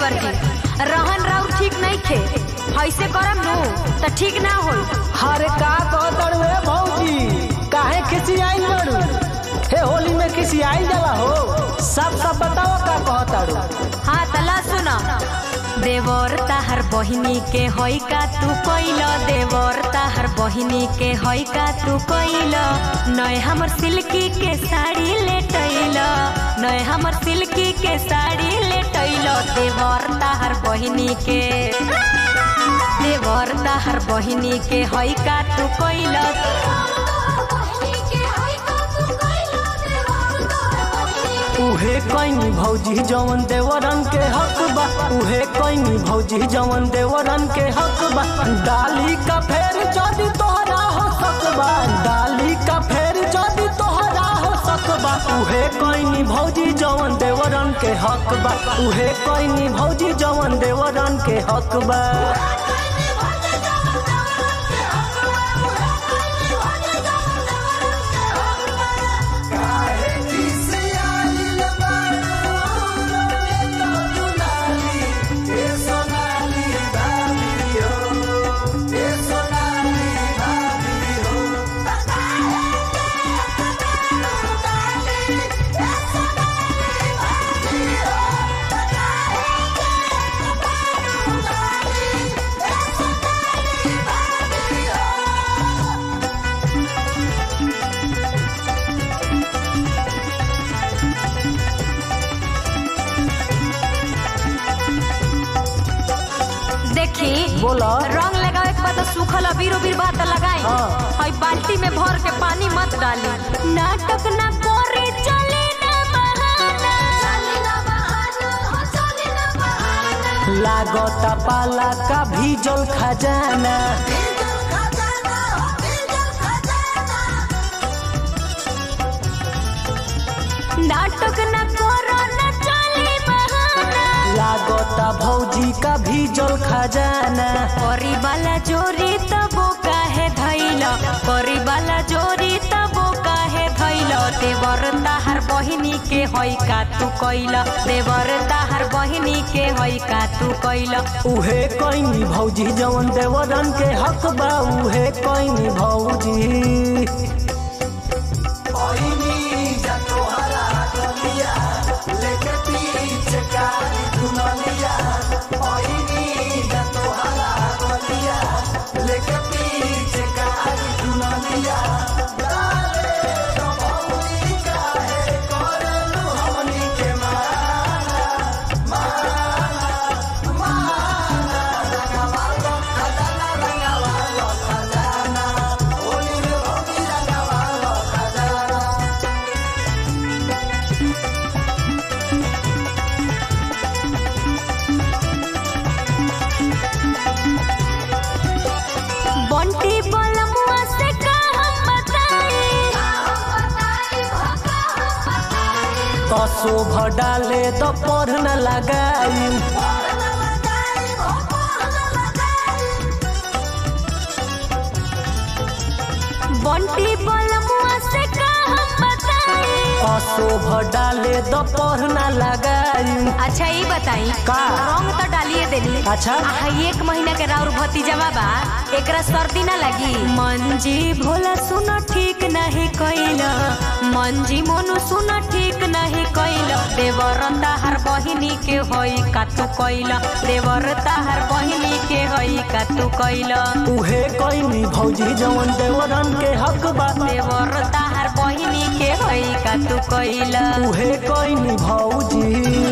देवर जी रहन राउर ठीक नहीं खे ऐसे करम नु तो ठीक ना होई हरे का कहतड़ वे भौजी काहे खिसियाई बड़ू हे होली में खिसियाई जाला हो सब सब बताओ का कहतड़ू हाँ तला सुना देवर ताहर बहिनी के होई का तू कोइल देवर ताहर बहिनी के होई का तू कोइल नय हमर सिल्की के साड़ी लेटैल नय हमर सिल्की के साड़ी लेटैल देवर ताहर बहिनी के देवर ताहर बहिनी के होई का तू कोइल उहे कईनी भौजी जवन देवरन के हक बा उहे कईनी भौजी जवन देवरन के हक बा डाली का फेर जदी तोहरा हो सकबा डाली का फेर जदी तोहरा हो सकबा उहे कईनी भौजी जवन देवरन के हक बा उहे कईनी भौजी जवन देवरन के हक बा देखी बोला रंग लगावे के बाद सूखल अबीर उबीर बात लगाई हाँ। हई बाल्टी में भर के पानी मत डाली नाटक ना करे चले ना बहाना लागता पाला का भीजल खजाना नाटक ना करो ना चले बहाना लागता भौजी का भीजल खजाना करी वाला जोरी तबो काहे धैल करी वाला जोरी तबो काहे धैल देवर ताहर बहिनी के हई का तू कैल देवर ताहर बहिनी के हई का तू कैल उहे कईनी भौजी जवन देवरन के हक बा उहे कईनी भौजी बंटी बलमुआ से का हम बताई कसो डाले तो पढ़ न लगाई बंटी बलमुआ से का हम बताई कसो डाले तो पढ़ न लगाई अच्छा ये बताई का? रंग तो डालिए देली अच्छा। आहा, एक महीना के राउर भतीजवा बा एकरा सर्दी ना लगी मंजी भोला सुन ठीक नहीं कैल मंजी मोनू सुन ठीक नहीं कैल देवर ताहर बहिनी के होई का तू कैल देवर ताहर बहिनी के होई का तू कैल उहे कईनी भौजी जवन देवरन के हक बा देवर ताहर बहिनी के होई का तू कैल उहे कईनी भौजी